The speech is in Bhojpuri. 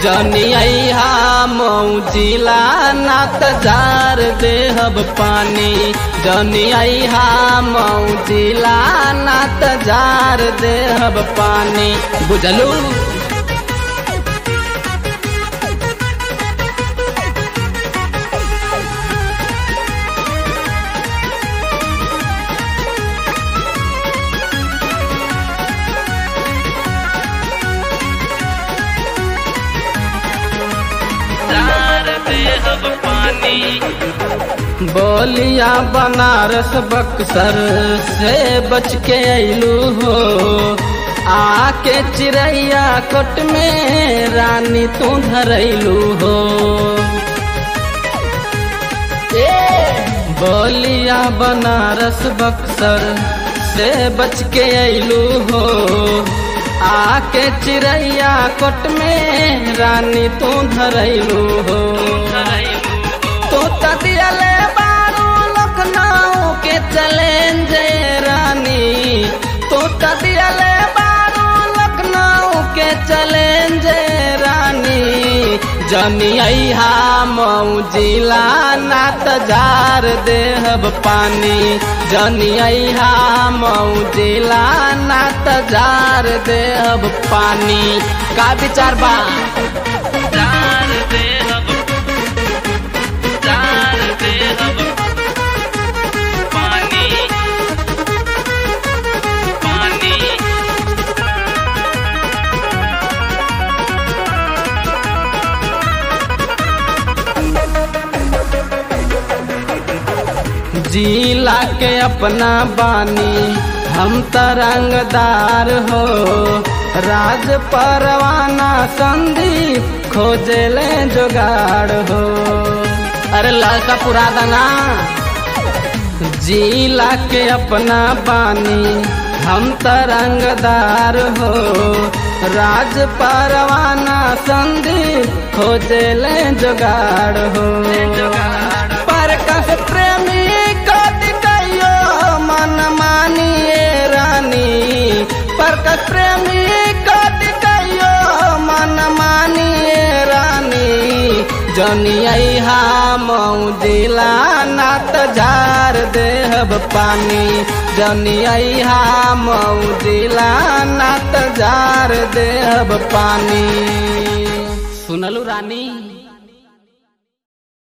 जनी अहा मौजिला नात जार देहब पानी जनी अहा मौजिला नात जार देहब पानी बुझलू जार देहब पानी बोलिया बनारस बक्सर से बच के अइलू हो आके चिड़ैया कोट में रानी तू धरैलू हो बोलिया बनारस बक्सर से बच के अइलू हो आके चिड़ैया कोट में रानी तू धरैलू हो तो तदियले बारू लखनऊ के चैलेंज रानी तो तदियले बारू लखनऊ के चैलेंज रानी जनी अहा मौजिला नात जार देहब पानी जनी अहा मौजिला नात जार देहब पानी का विचार बा जार देहब जार देहब पानी पानी जिला के अपना बानी हम तरंगदार हो राज परवाना संदीप खोजले जुगाड़ हो अरे लड़का पुरा दना जिला के अपना बानी हम तरंगदार हो राज परवाना संदीप खोजले जुगाड़ हो पर कस प्रेमी कद कहियो मन मानिए रानी पर कस प्रेमी कद कहियो मन मानिए रानी जनी अहा मौजिला नात जार देहब पानी जनी अहा मौजिला नात जार देहब पानी सुनलू रानी